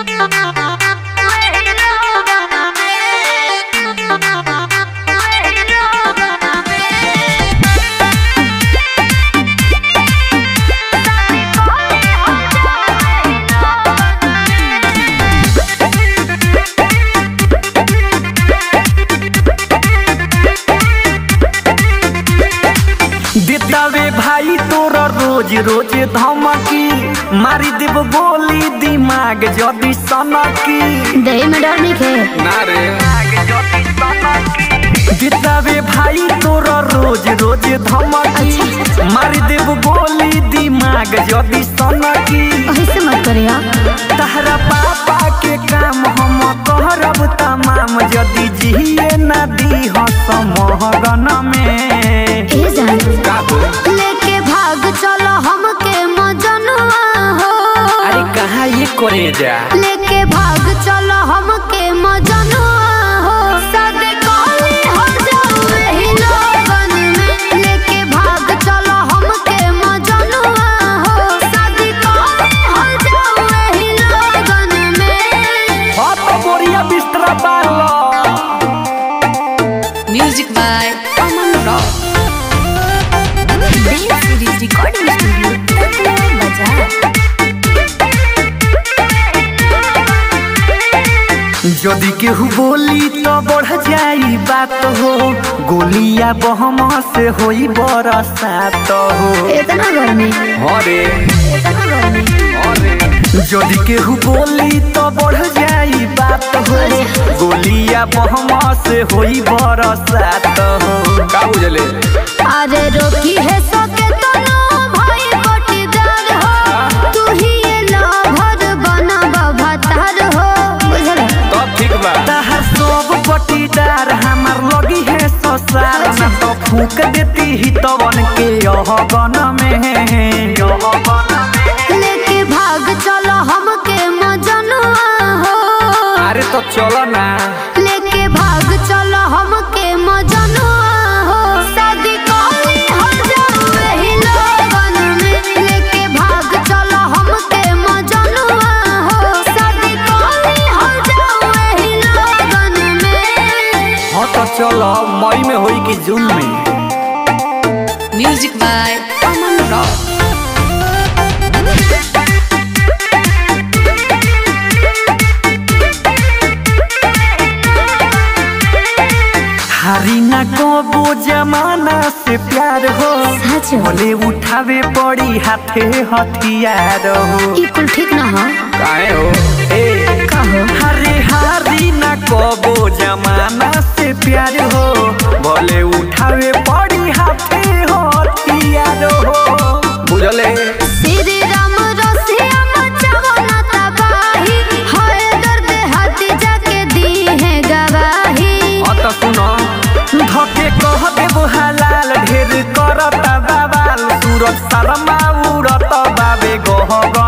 देतावे भाई तोरा रोज रोज धमकी मारी देव गोली दिमाग जदी सनकी दही में डर नहीं खे ना रे देतावे भाई तोरा रोज रोज धमकी मारी देव गोली दिमाग जदी सनकी ऐसे मत करिया तहरा पापा के काम हम करब तमाम जदी जिए ना दी समहगन में ए जान लेके भाग चलो हमके मजनुआ हो अरे कहाँ ये करे जा लेके भाग चलो हमके मजनुआ हो सदे कॉले हो जाओ एही लोगन में लेके भाग चलो हमके मजनुआ हो सदे कॉले हो जाओ एही लोगन में हाँ तो बोरिया बिस्तरा पालो Music by Aman Rock. Dance Series Recording Studio, Tanjore Bazaar. यदि केहू बोली तो बढ़ जाई बात हो गोलिया बहम से होई बरसात हो इतना गर्मी अरे इतना गर्मी यदि केहू बोली तो बढ़ जाई बात हो गोलिया बहम से होई बरसात हो का बुझले अरे रोकी है सके तो नो भाई बटीदार हो तू ही ये लभर बना बभतार हो बुझल तब ठीक बा तहर सब पटीदार हमार लगी है ससार ना तो फूक देती ही तवन के यह गन में यह गन में लेके भाग चलो हमके मजनुआ हो अरे तो चलो ना लेके भाग चलो हमके मजनुआ हो शादी कॉली हो जाओ एही लोगन में लेके भाग चलो हमके मजनुआ हो शादी कॉली हो जाओ एही लोगन में हाँ तो चलो मई में होई कि जून में Music by Aman Rock. हारी ना कबो जमाना से प्यार हो सच हो बोले उठावे पड़ी हाथे हथियार हो ई कुल ठीक ना हो काहे हो ए कहो हरे हारी ना कबो जमाना से प्यार हो बोले उठावे पड़ी हाथे हथियार हो बुझले श्री राम रसिया मचावो ना तबाही होए दर्द हाथी जाके दी है गवाही अत सुनो धके कह देबो हलाल ढेर करत बाबाल सूरज शर्मा उड़त बाबे गह